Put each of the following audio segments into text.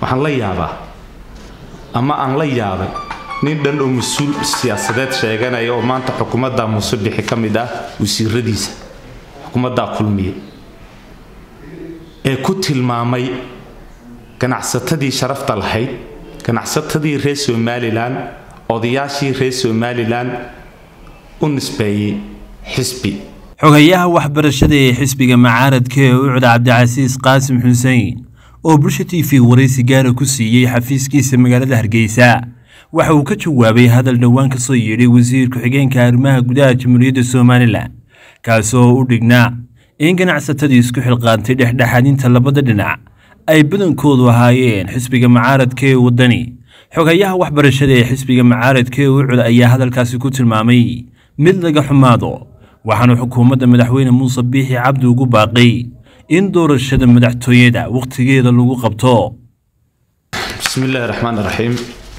waxaan la yaabaa ama aan la yaabay nin dhan oo mas-uul siyaasadeed sheeganaya oo maanta xukuumadda muuse bixi ka mid ah wasiiradiisa xukuumaddaa kulmiye ee ku tilmaamay ganacsatadii sharafta lahayd ganacsatadii reer somalilan odayaashii reer somalilan u nisbeeyey xisbi xogayaha waxbarashada ee xisbiga macaaradka ee ucda cabdicasiis qaasim xuseen oo bulsha t v waraysi gaara ku siiyey xafiiskiisa magaalada hargeysa waxa uu ka jawaabay hadal dhowaan ka soo yeedhay wasiir ku-xigeenka arrimaha gudaha jamhuuriyadda somalilan kaasoo u dhignaa in ganacsatadii isku xilqaantay dhexdhexaadinta labada dhinac ay badankoodu ahaayeen xisbiga macaaradka ee waddani xogayaha waxbarashada ee xisbiga macaaradka ee ucud ayaa hadalkaasi ku tilmaamay mid laga xumaado waxaanu xukuumadda madaxweyne muuse biixi cabdi ugu baaqay in doorashada madaxtooyada wakhtigeeda lagu qabto bismi illaahi raxmaan raxiim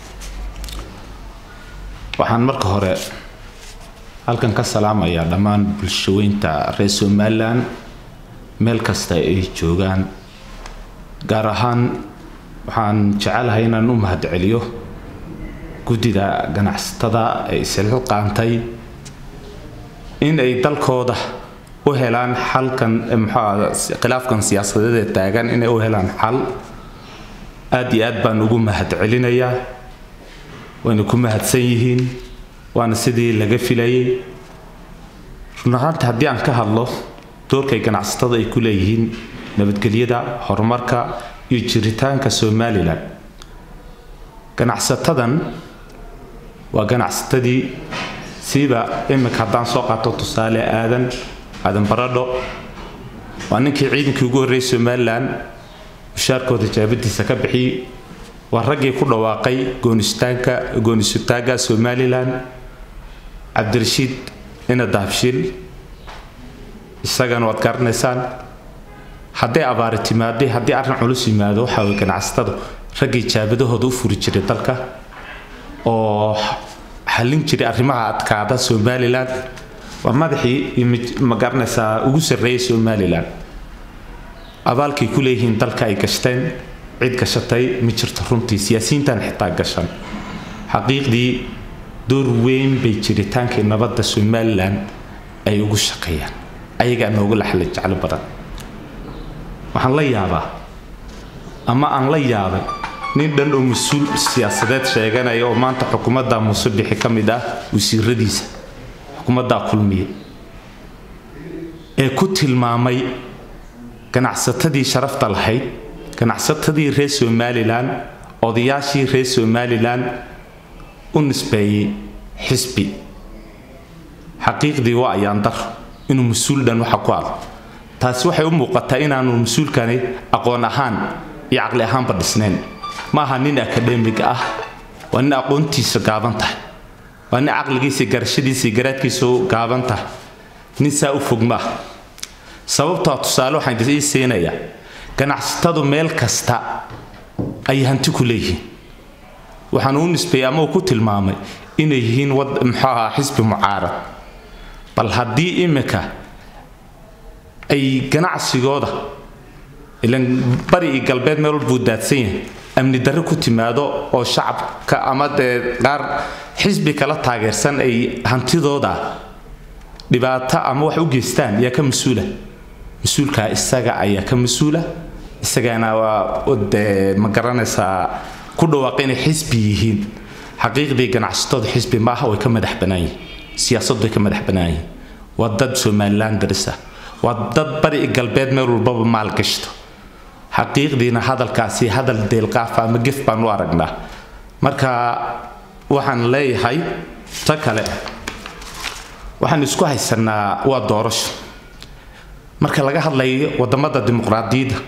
waxaan marka hore halkan ka salaamayaa dhammaan bulshaweynta reer somalilan meel kasta ay joogaan gaar ahaan waxaan jecelahay inaan u mahadceliyo guddida ganacsatada ee isilxilqaantay in ay dalkooda u helaan xalkan muxuu khilaafkan siyaasadeed ee taagan inay u helaan xal aad iyo aad baan ugu mahadcelinayaa wayna ku mahadsan yihiin waana sidii laga filayay run ahaanta haddii aan ka hadlo doorkay ganacsatada ay ku leeyihiin nabadgelyada horumarka iyo jiritaanka somalilan ganacsatadan waa ganacsatadii siiba iminka haddaan soo qaato tusaale aadan aadan baradho waa ninkii ciidankii ugu horreeyay somalilan mushaarkooda jaabadiisa ka bixiyey waa raggii ku dhawaaqay goonistaanka goonisutaagga somalilan cabdirashiid ina dahabshiil isagana waad garanaysaan hadday abaari timaaday haddii arrin culus yimaado waxaa way ganacsatadu raggii jaabadahooda u furi jiray dalka oo xallin jiray arrimaha adkaada somalilan waa madaxii ma garanaysaa ugu sarreeyay somalilan abaalkay ku leeyihiin dalka ay gashteen cid gashatay ma jirto runtii siyaasiyiintan xitaa gashan xaqiiqdii door weyn bay jiritaankii nabadda somalilan ay ugu shaqeeyaan ayagaa noogu laxla jeclo badan waxaan la yaabaa ama aan la yaabay nin dhan oo mas-uul siyaasadeed sheeganaya oo maanta xukuumadda muuse bixi ka mid ah wasiiradiisa xukuumaddaa kulmiye ee ku tilmaamay ganacsatadii sharafta lahayd ganacsatadii reer somalilan odayaashii reer somalilan u nisbeeyey xisbi xaqiiqdii waa ayaan dar inuu mas-uul dhan waxa ku ado taasi waxay u muuqataa inaanu mas-uulkani aqoon ahaan iyo caqli ahaanba dhisnayn ma aha nin akademig ah waa nin aqoontiisa gaaban tahay waa nin caqligiisa garashadiisa garaadkiisa gaaban tahay nin saa u fog maaha sababtaa tusaale waxaan ii siinayaa ganacsatadu meel kasta ay hanti ku leeyihiin waxaan u nisbeeyey ama uu ku tilmaamay inay yihiin muxuu ahaa xisbi mucaarad bal haddii imika ay ganacsigooda ilan bari iyo galbeed meel walbuu daadsan yahay amni darre ku timaado oo shacabka ama dee qaar xisbi kala taageersan ay hantidooda dhibaato ama wax u geystaan yaa ka mas-uula mas-uulkaa isaga ayaa ka mas-uula isagana waa dee ma garanaysaa ku dhawaaqa inay xisbi yihiin xaqiiqdii ganacsatooda xisbi maaha way ka madax bannaan yihiin siyaasaddu way ka madax bannaan yihiin waa dad somalilan darisa waa dad bari galbeed meel walbaba maalgashto xaqiiqdiina hadalkaasi hadal deelqaafa ama gef baan u aragnaa marka waxaan leeyahay ta kale waxaan isku haysanaa waa doorasho marka laga hadlayo wadamada dimuqraadiyadda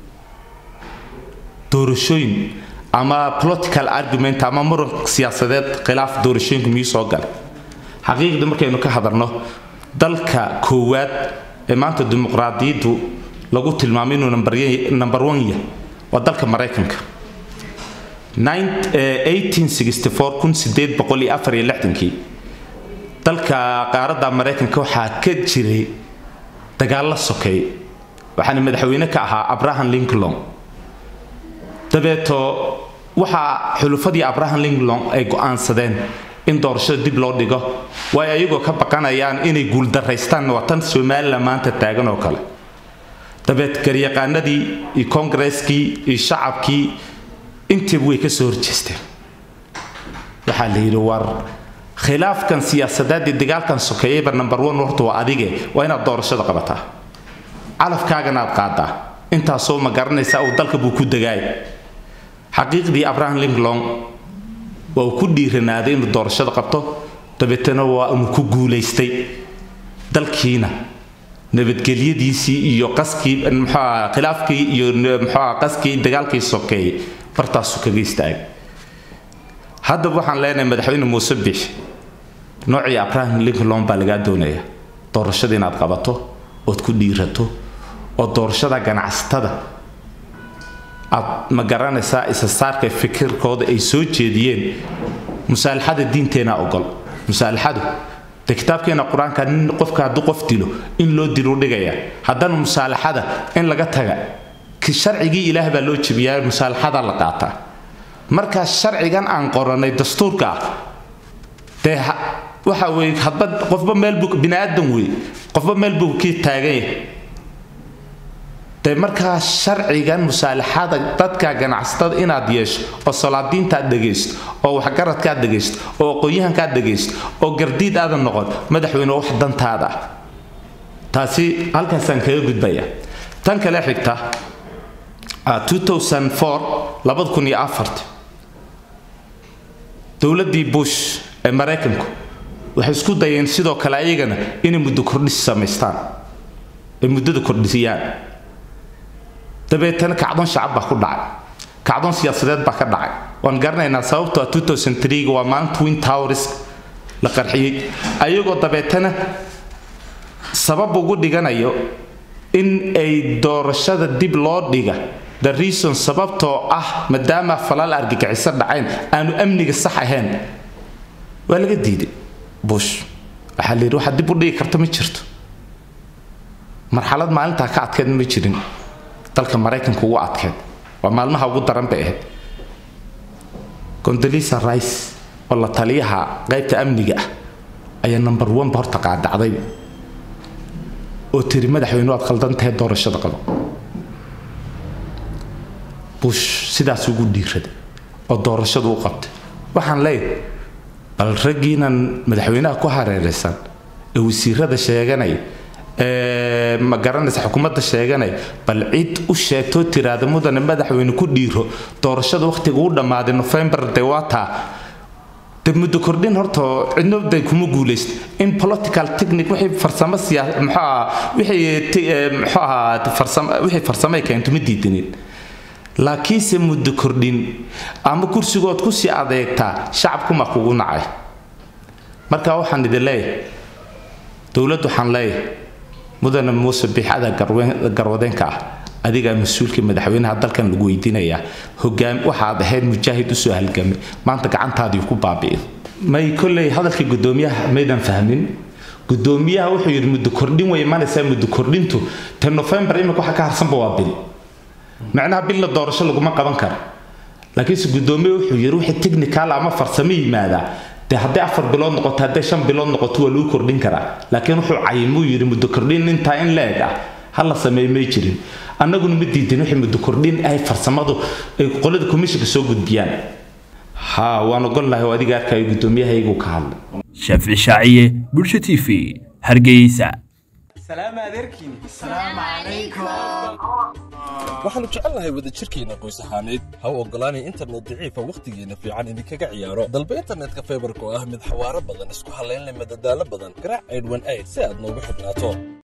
doorashooyin ama political argument ama muran siyaasadeed khilaaf doorashooyinku miyuu soo galay xaqiiqdii markaynu ka hadalno dalka koowaad ee maanta dimuqraadiyaddu lagu tilmaamay inuu number one yahay waa dalka maraykanka kii dalka qaaradda maraykanka waxaa ka jiray dagaallo sokeey waxaana madaxweyne ka ahaa abraham lincoln dabeeto waxaa xulufadii abraham lincoln ay go-aansadeen in doorashada dib loo dhigo waayo ayagoo ka baqanayaan inay guuldaraystaan waa tan somalilan maanta taagan oo kale dabeed garyaqaanadii iyo kongareskii iyo shacabkii intiiba way ka soo horjeesteen waxaa la yidhi war khilaafkan siyaasadeed iyo dagaalkan sokeeyeyba number one horta waa adige waa inaad doorashada qabataa calafkaagana aad qaadaa intaasoo ma garanaysa uu dalka buu ku dagaay xaqiiqdii abraham lincoln waa uu ku dhiiranaaday inuu doorashada qabto dabeetana waa uu ku guulaystay dalkiina nabadgelyadiisii iyo qaskii muxuaha khilaafkii iyo muxuaha qaskii dagaalkii sokeeyey bartaasuu kaga istaagay haddaba waxaan leenahay madaxweyne muuse biix noocii abraham lincoln baa lagaa doonaya doorashada inaad qabato ood ku dhiirato oo doorashada ganacsatada aad ma garanaysaa isa saarka fikirkooda ay soo jeediyeen musaalaxada diinteena ogol musaalaxadu de kitaabkeena qur-aanka nin qofka hadduu qof dilo in loo dilu dhigaya haddana musaalaxada in laga taga sharcigii ilaah baa loo jebiyaa musaalaxada la qaataa markaa sharcigan aan qoranay dastuurka ah dee waxa weye hadba qofba meel buu bini aadan wey qofba meel buu kii taagan yahay dee markaa sharcigan musaalaxada dadka ganacsatada inaad yeesho oo salaadiinta aad dhegaysto oo waxgaradka aad dhegaysto oo aqoon-yahanka aad dhegaysto oo gardiid aadan noqon madaxweyne wax dantaada ah taasi halkaasaan kaga gudbaya tan kale xigta 2004 dowladdii bush ee maraykanku waxay isku dayeen sidoo kale ayagana inay muddo kordhis samaystaan ay muddada kordhisiyaan dabeetana kacdoon shacab baa ku dhacay kacdoon siyaasadeed baa ka dhacay waan garanaynaa sababtoo ah 2003 waa maalin twin towers la qarxiyey ayagoo dabeetana sabab ugu dhiganayo in ay doorashada dib loo dhiga the reason sababtoo ah maadaama falal argagixiso dhacayn aanu amniga sax ahayn waa laga diiday bush waxaa la yidhi waxaad dib u dhigi karta ma jirto marxalad maalintaa ka adkeed ma jirin dalka maraykanka ugu adkeed waa maalmaha ugu daran bay ahayd gondolisa rice oo la taliyaha qaybta amniga ah ayaa number one ba horta qaadacday oo tiri madaxweyne waad khaldan tahay doorashada qabo bush sidaas ugu dhiiraday oo doorashadu u qabtay waxaan leeyahay bal raggiinan madaxweynaha ku hareeraysan ee wasiirada sheeganaya ee ma garanaysa xukuumadda sheeganaya bal cid u sheegtoo tiraada mudane madaxweyne ku dhiiro doorashada wakhtiga u dhammaaday nofembar dee waa taa de muddo kordhin horta cidno de kuma guulayst in political technique wixii farsamo siyaa muxuu ahaa wixii muxuu ahaa farsamo wixii farsamay keento ma diidanin laakiinse muddo kordhin ama kursigood ku sii adeegtaa shacabkuma kugu nacay marka waxaan idin leeyahay dowladdu waxaan leeyahay mudane muuse biixada garwadeenka ah adigaa mas-uulkii madaxweynaha dalkan lagu weydiinayaa hogaam waxaad ahayd mujaahid usoo halgamay maanta gacantaadii ku baabi'id may kolley hadalkii guddoomiyaha maydan fahmin guddoomiyaha wuxuu yidhi muddo kordhin way imanaysaa muddo kordhintu te nofembar imika waxa ka harsanba waa bil macnaha bilna doorasho laguma qaban karo laakiinse guddoomiye wuxuu yidhi wixii technical ama farsamo yimaadaa dee hadday afar bilood noqoto hadday shan bilood noqoto waa lagu kordhin karaa laakiin wuxuu cayimuu yidhi muddo kordhin intaa in leeg ah hala sameey may jirin annaguna ma diidin wixii muddo kordhin ay farsamadu ay qolada komishinka soo gudbiyaan ha waan ogol lahay oo adiga arkayo guddoomiyahayguu ka hadlay shaafici shaaciye bulsha t v hargeysa waxaannu jecelnahay wadajirkeenna qoys ahaaneed ha u oggolaanay internet daciifa wakhtigeenna fiican idinkaga ciyaaro dalba internetka faybarka oo ah mid xawaaro badan isku hallaynleh madadaalo badan garaac aydhwan ayd si aad noogu xidhnaato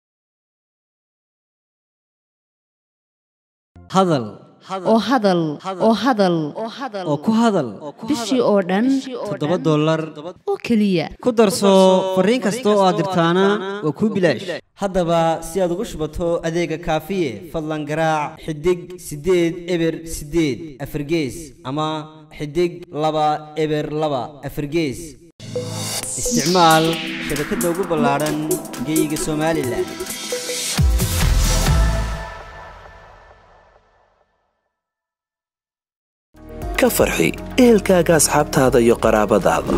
hadal oo hadal oo hadal oo ku hadal bishii oo dhan toddoba dollar oo keliya ku darso fariin kasta oo aad dirtaana waa kuu bilaash haddaba si aad ugu shubato adeega kaafiye fadlan garaac xidig siddeed eber siddeed afargees ama xidig laba eber laba afargees isticmaal shabakadda ugu ballaadhan geyga somalilan ka farxi ehelkaaga asxaabtaada iyo qaraabadaada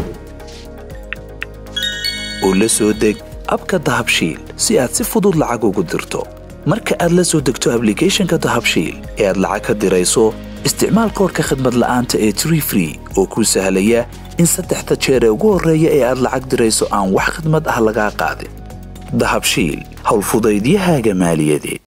u la soo deg abka dahabshiil si aad si fudud lacag ugu dirto marka aad la soo degto ablicathonka dahabshiil ee aad lacag ka dirayso isticmaal koorka khadmad la'aanta ee tree free oo kuu sahlaya in saddexda jeer ee ugu horreeya ee aad lacag dirayso aan wax khidmad ah lagaa qaadin dahabshiil howlfudaydiyahaaga maaliyadeed